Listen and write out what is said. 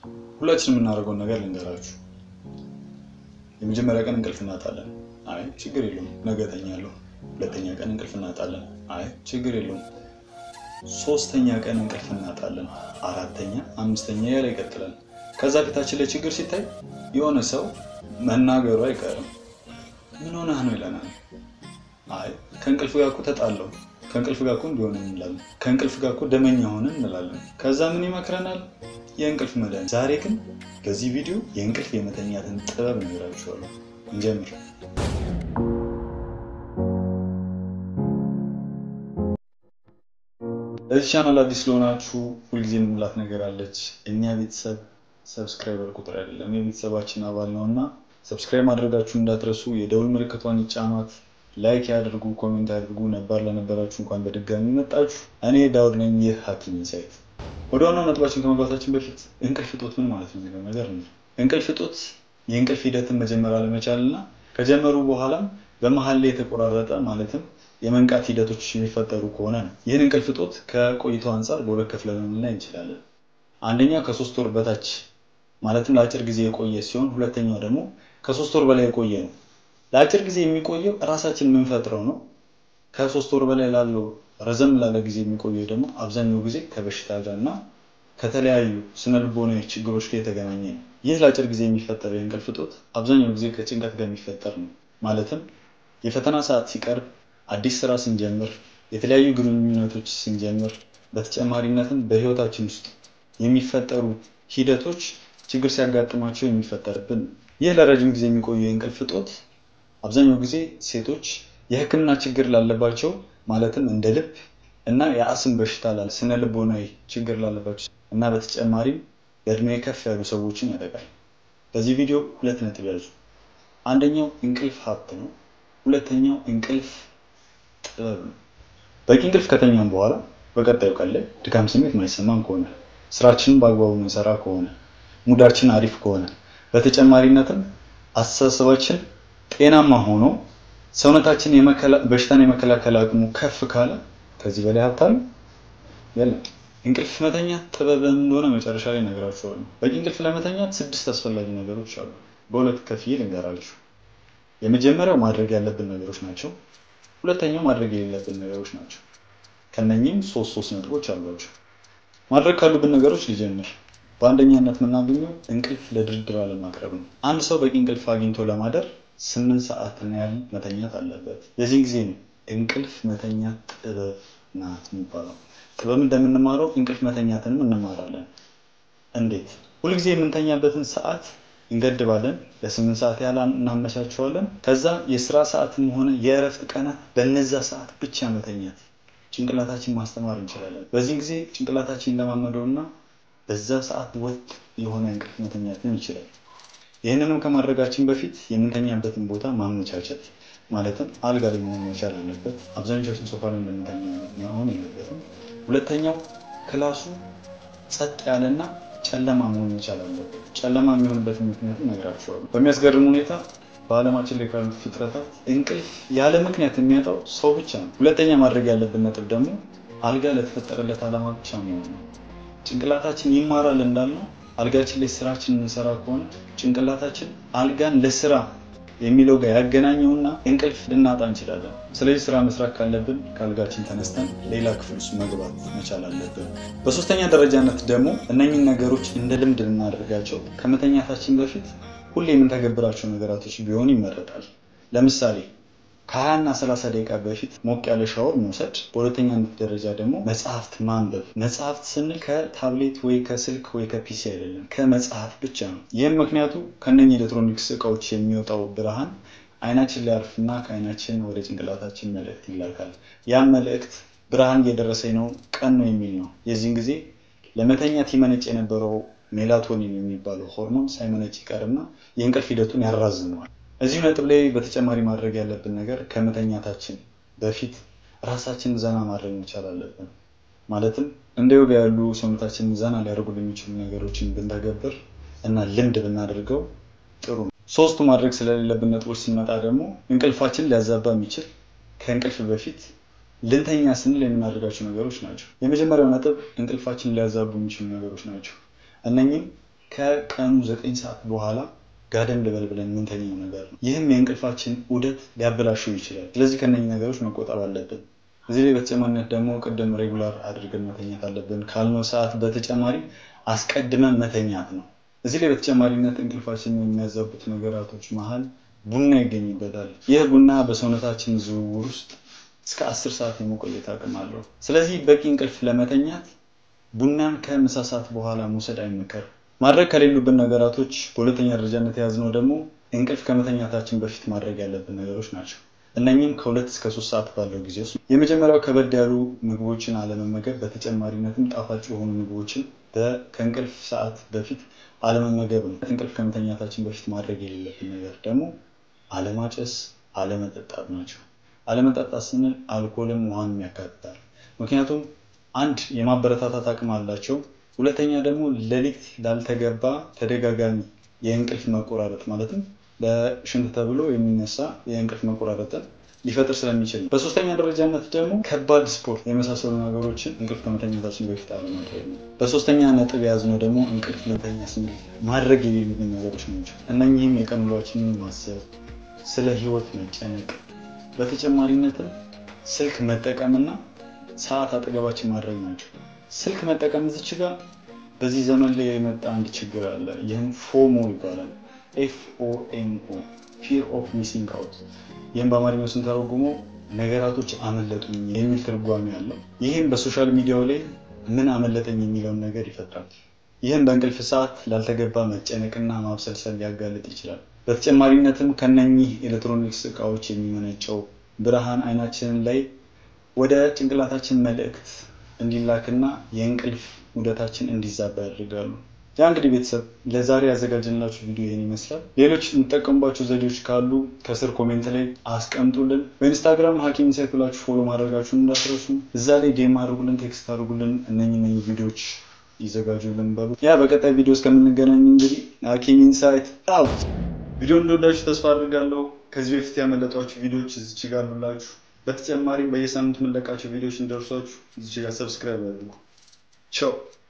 ሁላችንም የምናደርገውን ነገር ልንገራችሁ። የመጀመሪያ ቀን እንቅልፍ እናጣለን። አይ ችግር የለውም ነገ እተኛለሁ። ሁለተኛ ቀን እንቅልፍ እናጣለን። አይ ችግር የለውም። ሶስተኛ ቀን እንቅልፍ እናጣለን። አራተኛ፣ አምስተኛ ያለ ይቀጥላል። ከዛ ፊታችን ላይ ችግር ሲታይ የሆነ ሰው መናገሩ አይቀርም። ምን ሆነህ ነው ይለናል። አይ ከእንቅልፍ ጋር እኮ ተጣለው፣ ከእንቅልፍ ጋር እኮ እንዲሆን እንላለን፣ ከእንቅልፍ ጋር እኮ ደመኛ ሆነ እንላለን። ከዛ ምን ይመክረናል? የእንቅልፍ መድኃኒት። ዛሬ ግን በዚህ ቪዲዮ የእንቅልፍ የመተኛትን ጥበብ እነግራችኋለሁ። እንጀምር። ለዚህ ቻናል አዲስ ለሆናችሁ ሁልጊዜ የምንላት ነገር አለች። እኛ ቤተሰብ ሰብስክራይበር ቁጥር አይደለም የቤተሰባችን አባል ነው እና ሰብስክራይብ ማድረጋችሁ እንዳትረሱ። የደውል ምልክቷን ይጫኗት፣ ላይክ ያድርጉ፣ ኮሜንት ያድርጉ። ነባር ለነበራችሁ እንኳን በድጋሚ መጣችሁ። እኔ ዳውድ ነኝ። ይህ ሐኪም ኢንሳይት። ወደ ዋናው ነጥባችን ከመግባታችን በፊት እንቅልፍ እጦት ምን ማለት ነው የሚለው ነገር ነው። እንቅልፍ እጦት የእንቅልፍ ሂደትን መጀመር አለመቻል እና ከጀመሩ በኋላም በመሀል ላይ የተቆራረጠ ማለትም የመንቃት ሂደቶች የሚፈጠሩ ከሆነ ነው። ይህን እንቅልፍ እጦት ከቆይታው አንጻር በሁለት ከፍለን ልናይ እንችላለን። አንደኛ ከሶስት ወር በታች ማለትም ለአጭር ጊዜ የቆየ ሲሆን፣ ሁለተኛው ደግሞ ከሶስት ወር በላይ የቆየ ነው። ለአጭር ጊዜ የሚቆየው እራሳችን የምንፈጥረው ነው። ከሶስት ወር በላይ ላለው ረዘም ላለ ጊዜ የሚቆየው ደግሞ አብዛኛው ጊዜ ከበሽታ ጋር እና ከተለያዩ ስነልቦናዊ ችግሮች ጋር የተገናኘ ነው። ይህ ለአጭር ጊዜ የሚፈጠረው የእንቅልፍ እጦት አብዛኛው ጊዜ ከጭንቀት ጋር የሚፈጠር ነው። ማለትም የፈተና ሰዓት ሲቀርብ፣ አዲስ ስራ ስንጀምር፣ የተለያዩ ግንኙነቶች ስንጀምር፣ በተጨማሪነትም በህይወታችን ውስጥ የሚፈጠሩ ሂደቶች ችግር ሲያጋጥማቸው የሚፈጠርብን ነው። ይህ ለረጅም ጊዜ የሚቆየው የእንቅልፍ እጦት አብዛኛው ጊዜ ሴቶች የሕክምና ችግር ላለባቸው ማለትም እንደ ልብ እና የአስም በሽታ ላለ ስነ ልቦናዊ ችግር ላለባቸው እና በተጨማሪም በእድሜ ከፍ ያሉ ሰዎችን ያጠቃል። በዚህ ቪዲዮ ሁለት ነጥብ ያዙ። አንደኛው እንቅልፍ ሀብት ነው። ሁለተኛው እንቅልፍ ጥበብ ነው። በቂ እንቅልፍ ከተኛም በኋላ በቀጣዩ ቀን ላይ ድካም ስሜት ማይሰማን ከሆነ ስራችንን በአግባቡ የምንሰራ ከሆነ ሙዳችን አሪፍ ከሆነ በተጨማሪነትም አስተሳሰባችን ጤናማ ሆኖ ሰውነታችን በሽታን የመከላከል አቅሙ ከፍ ካለ ከዚህ በላይ ሀብት አለ የለም። እንቅልፍ መተኛት ጥበብ እንደሆነ መጨረሻ ላይ እነግራችኋለሁ። በቂ እንቅልፍ ለመተኛት ስድስት አስፈላጊ ነገሮች አሉ። በሁለት ከፍዬ ልንገራችሁ። የመጀመሪያው ማድረግ ያለብን ነገሮች ናቸው። ሁለተኛው ማድረግ የሌለብን ነገሮች ናቸው። ከነኚህም ሶስት ሶስት ነጥቦች አሏቸው። ማድረግ ካሉብን ነገሮች ሊጀምር በአንደኛነት የምናገኘው እንቅልፍ ለድርድር አለማቅረብ ነው። አንድ ሰው በቂ እንቅልፍ አግኝቶ ለማደር ስምንት ሰዓት ያህል መተኛት አለበት። የዚህ ጊዜ ነው እንቅልፍ መተኛት ጥበብ ናት የሚባለው። ጥበብ እንደምንማረው እንቅልፍ መተኛትንም እንማራለን። እንዴት? ሁልጊዜ የምንተኛበትን ሰዓት እንገድባለን። ለስምንት ሰዓት ያህል እናመቻቸዋለን። ከዛ የስራ ሰዓትም ሆነ የእረፍት ቀናት በነዛ ሰዓት ብቻ መተኛት ጭንቅላታችን ማስተማር እንችላለን። በዚህ ጊዜ ጭንቅላታችን ለማመደውና በዛ ሰዓት ወጥ የሆነ እንቅልፍ መተኛትን ይችላል። ይህንንም ከማድረጋችን በፊት የምንተኛበትን ቦታ ማመቻቸት ማለትም አልጋ ላይ መሆን መቻል አለበት። አብዛኞቻችን ሶፋ ላይ እንደምንተኛ መሆን የለበትም። ሁለተኛው ክላሱ ጸጥ ያለና ጨለማ መሆን መቻል አለበት። ጨለማ የሚሆንበትን ምክንያት እነግራችኋለሁ። በሚያስገርም ሁኔታ በዓለማችን ላይ ካሉት ፍጥረታት እንቅልፍ ያለ ምክንያት የሚያጣው ሰው ብቻ ነው። ሁለተኛ ማድረግ ያለብን ነጥብ ደግሞ አልጋ ለተፈጠረለት ዓላማ ብቻ መሆን ነው። ጭንቅላታችን ይማራል እንዳልነው አልጋችን ላይ ስራችን እንሰራ ከሆነ ጭንቅላታችን አልጋን ለስራ የሚለው ጋር ያገናኘውና እንቅልፍ ልናጣ እንችላለን። ስለዚህ ስራ መስራት ካለብን ከአልጋችን ተነስተን ሌላ ክፍል ውስጥ መግባት መቻል አለብን። በሶስተኛ ደረጃነት ደግሞ እነኝን ነገሮች እንደ ልምድ ልናደርጋቸው ከመተኛታችን በፊት ሁሌ የምንተገብራቸው ነገራቶች ቢሆኑ ይመረጣል። ለምሳሌ ከሀያ እና ሰላሳ ደቂቃ በፊት ሞቅ ያለ ሻወር መውሰድ። በሁለተኛ ደረጃ ደግሞ መጽሐፍት ማንበብ። መጽሐፍት ስንል ከታብሌት ወይ ከስልክ ወይ ከፒሲ አይደለም፣ ከመጽሐፍ ብቻ ነው። ይህም ምክንያቱ ከነኚህ ኤሌክትሮኒክስ እቃዎች የሚወጣው ብርሃን አይናችን ላይ ያርፍና ከአይናችን ወደ ጭንቅላታችን መልእክት ይላካል። ያም መልእክት ብርሃን እየደረሰኝ ነው፣ ቀን ነው የሚል ነው። የዚህን ጊዜ ለመተኛት ይመነጭ የነበረው ሜላቶኒን የሚባለው ሆርሞን ሳይመነጭ ይቀርና የእንቅልፍ ሂደቱን ያራዝመዋል። እዚሁ ነጥብ ላይ በተጨማሪ ማድረግ ያለብን ነገር ከመተኛታችን በፊት ራሳችንን ዘና ማድረግ መቻል አለብን። ማለትም እንደ ዮጋ ያሉ ሰውነታችንን ዘና ሊያደርጉ የሚችሉ ነገሮችን ብንተገብር እና ልምድ ብናደርገው ጥሩ ነው። ሶስቱ ማድረግ ስለሌለብን ነጥቦች ስንመጣ ደግሞ እንቅልፋችን ሊያዛባ የሚችል ከእንቅልፍ በፊት ልንተኛ ስንል የምናደርጋቸው ነገሮች ናቸው። የመጀመሪያው ነጥብ እንቅልፋችን ሊያዛቡ የሚችሉ ነገሮች ናቸው። እነኚህም ከቀኑ ዘጠኝ ሰዓት በኋላ ጋደም ልበል ብለን የምንተኛው ነገር ነው። ይህም የእንቅልፋችን ዑደት ሊያበላሸው ይችላል። ስለዚህ ከነዚህ ነገሮች መቆጠብ አለብን። እዚህ ላይ በተጨማሪነት ደግሞ ቅድም ሬጉላር አድርገን መተኛት አለብን ካልነው ሰዓት በተጨማሪ አስቀድመን መተኛት ነው። እዚህ ላይ በተጨማሪነት እንቅልፋችንን የሚያዛቡት ነገራቶች መሀል ቡና ይገኝበታል። ይህ ቡና በሰውነታችን ዝውውር ውስጥ እስከ አስር ሰዓት የመቆየት አቅም አለው። ስለዚህ በቂ እንቅልፍ ለመተኛት ቡናን ከምሳ ሰዓት በኋላ መውሰድ አይመከርም። ማድረግ ከሌሉብን ነገራቶች በሁለተኛ ደረጃነት የያዝነው ደግሞ እንቅልፍ ከመተኛታችን በፊት ማድረግ ያለብን ነገሮች ናቸው። እነኚህም ከሁለት እስከ ሶስት ሰዓት ባለው ጊዜ ውስጥ የመጀመሪያው ከበድ ያሉ ምግቦችን አለመመገብ፣ በተጨማሪነትም ጣፋጭ የሆኑ ምግቦችን ከእንቅልፍ ሰዓት በፊት አለመመገብ ነው። እንቅልፍ ከመተኛታችን በፊት ማድረግ የሌለብን ነገር ደግሞ አለማጨስ፣ አለመጠጣት ናቸው። አለመጠጣት ስንል አልኮልም ውሃንም ያካትታል። ምክንያቱም አንድ የማበረታታት አቅም አላቸው። ሁለተኛ ደግሞ ሌሊት ላልተገባ ተደጋጋሚ የእንቅልፍ መቆራረጥ ማለትም ለሽንት ተብሎ የሚነሳ የእንቅልፍ መቆራረጥን ሊፈጥር ስለሚችል ነው። በሶስተኛ ደረጃነት ደግሞ ከባድ ስፖርት የመሳሰሉ ነገሮችን እንቅልፍ ከመተኛታችን በፊት አለማድረግ ነው። በሶስተኛ ነጥብ የያዝነው ደግሞ እንቅልፍ ልንተኛ ስንል ማድረግ የሌሉብን ነገሮች ናቸው። እነኚህም የቀን ውሏችንን ማሰብ፣ ስለ ህይወት መጨነቅ፣ በተጨማሪነትም ስልክ መጠቀምና ሰዓት አጠገባችን ማድረግ ናቸው። ስልክ መጠቀም እዚች ጋር በዚህ ዘመን ላይ የመጣ አንድ ችግር አለ። ይህም ፎሞ ይባላል። ኤፍ ኦ ኤም ኦ ፊር ኦፍ ሚሲንግ አውት። ይህም በአማርኛው ስንተረጉመው ነገራቶች አመለጡኝ የሚል ትርጓሜ አለው። ይህም በሶሻል ሚዲያው ላይ ምን አመለጠኝ የሚለውን ነገር ይፈጥራል። ይህም በእንቅልፍ ሰዓት ላልተገባ መጨነቅና ማብሰልሰል ሊያጋልጥ ይችላል። በተጨማሪነትም ከነኚህ ኤሌክትሮኒክስ እቃዎች የሚመነጨው ብርሃን አይናችንን ላይ ወደ ጭንቅላታችን መልእክት እንዲላክና የእንቅልፍ ውደታችን እንዲዛባ ያደርጋሉ። ያ እንግዲህ ቤተሰብ ለዛሬ ያዘጋጀንላችሁ ቪዲዮ ይህን ይመስላል። ሌሎች የምትጠቀሙባቸው ዘዴዎች ካሉ ከስር ኮሜንት ላይ አስቀምጡልን። በኢንስታግራም ሀኪም ኢንሳይት ብላችሁ ፎሎ ማድረጋችሁን እንዳትረሱ። እዛ ላይ ዴም አድርጉልን፣ ቴክስት አድርጉልን። እነኝ ነኝ ቪዲዮዎች ይዘጋጁልን በሉ። ያ በቀጣይ ቪዲዮ እስከምንገናኝ እንግዲህ ሀኪም ኢንሳይት አውት። ቪዲዮ እንደወዳችሁ ተስፋ አድርጋለሁ። ከዚህ በፊት ያመለጧችሁ ቪዲዮዎች እዚች ጋር አሉላችሁ። በተጨማሪም በየሳምንቱ የምንለቃቸው ቪዲዮዎች እንደርሷችሁ እዚች ጋር ሰብስክራይብ አድርጉ። ቻው